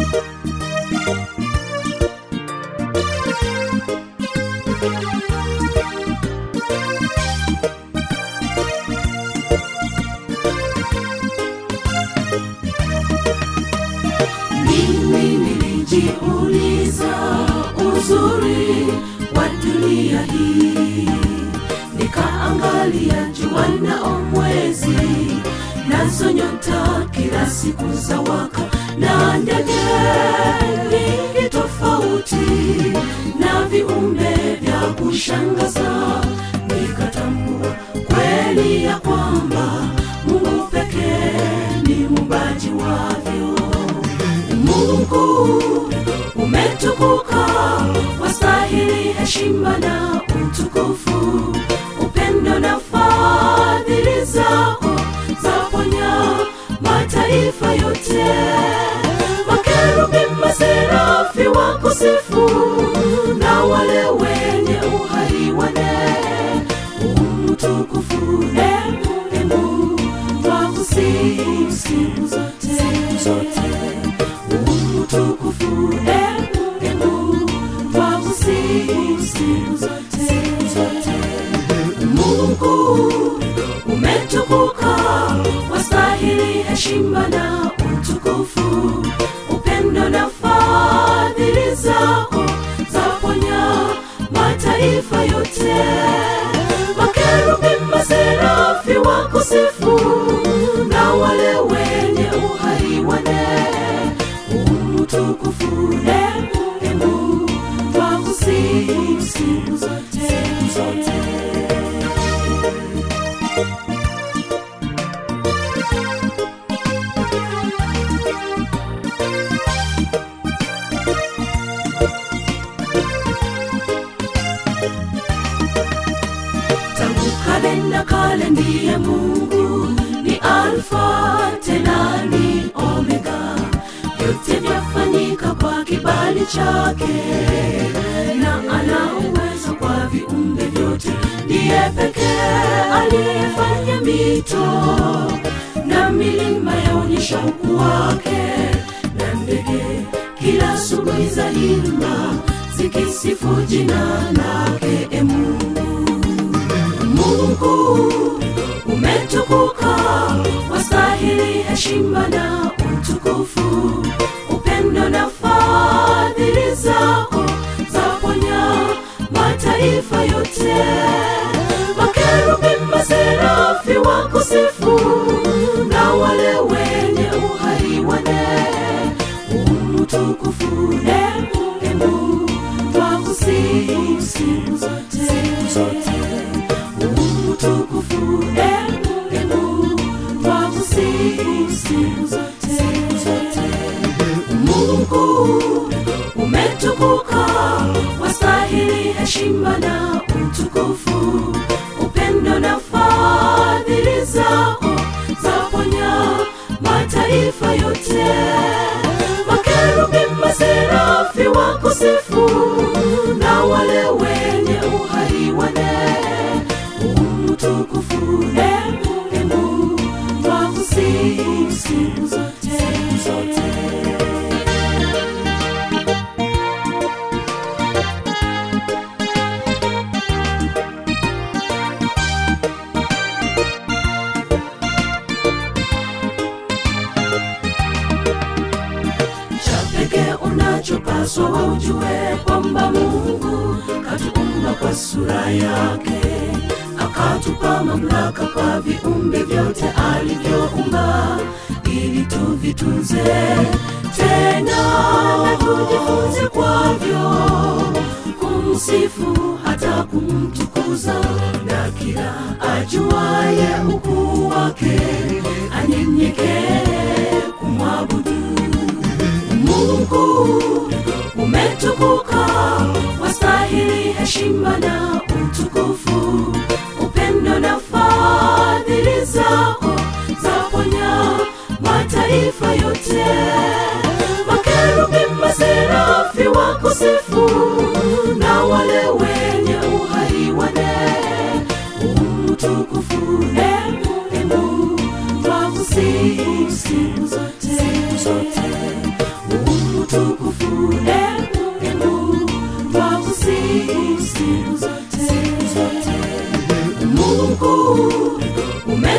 Mimi nilijiuliza uzuri wa dunia hii, nikaangalia jua na mwezi, nazo nyota kila siku za waka, na ndege nyingi tofauti, na viumbe vya kushangaza, nikatambua kweli ya kwamba Mungu pekee ni muumbaji wavyo. Mungu umetukuka, wastahili heshima na utukufu, upendo na fadhili zako zaponya mataifa yote. Makerubi, maserafi wakusifu, na wale wenye uhai wane umtukufu emu emu twakusifu siku zote zote utukufu emu emu twakusifu siku zote zote Mungu umetukuka wastahili heshima na utukufu upendo na fadhili zako zaponya mataifa yote makerubi maserafi wakusifu na wale wenye uhai wane umtukufu emu emu twakusifu siku zote zote tangu kale na kale ndiye mungu ni alfa tena ni omega vyote vyafanyika kwa kibali chake na ana uwezo kwa viumbe vyote ndiye pekee aliyefanya mito na milima yaonyesha ukuu wake na ndege kila asubuhi za himba zikisifu jina lake e mungu Mungu umetukuka, wastahili heshima na utukufu, upendo na fadhili zako zaponya mataifa yote. Makerubi, maserafi wakusifu, na wale wenye uhai wane umtukufu emu emu twakusifu siku zote zote utukufu emu emu twakusifu siku zote zote Mungu umetukuka wastahili heshima na utukufu upendo na fadhili zako zaponya mataifa yote makerubi maserafi wakusifu na wale wenye uhai wane umtukufu emu emu twakusifu siku zote zote cha pekee unachopaswa waujue kwamba mungu katuumba kwa sura yake akatupa mamlaka kwa viumbe vyote alivyoumba ili tuvitunze tena na tujifunze kwavyo kumsifu hata kumtukuza na kila ajuaye ukuu wake anyenyekee kumwabudu Mungu umetukuka, wastahili heshima na utukufu, upendo na fadhili zako zaponya mataifa yote. Makerubi, maserafi wakusifu, na wale wenye uhai wane umtukufu emu emu twakusifu siku zote zote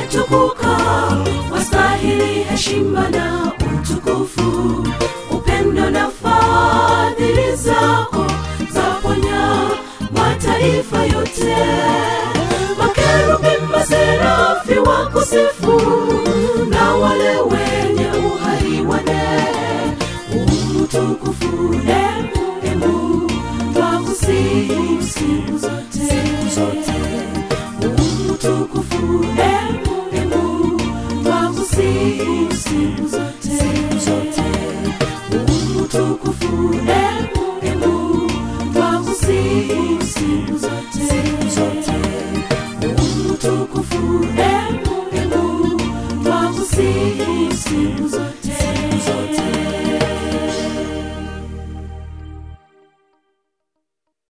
umetukuka wastahili heshima na utukufu upendo na fadhili zako zaponya mataifa yote makerubi maserafi wako sifu na wale wenye uhai wane umutukufu emu emu twakusifu siku zote umutukufu emu emu twakusifu siku zote umutukufu emu emu twakusifu siku zote umutukufu emu emu twakusifu siku zote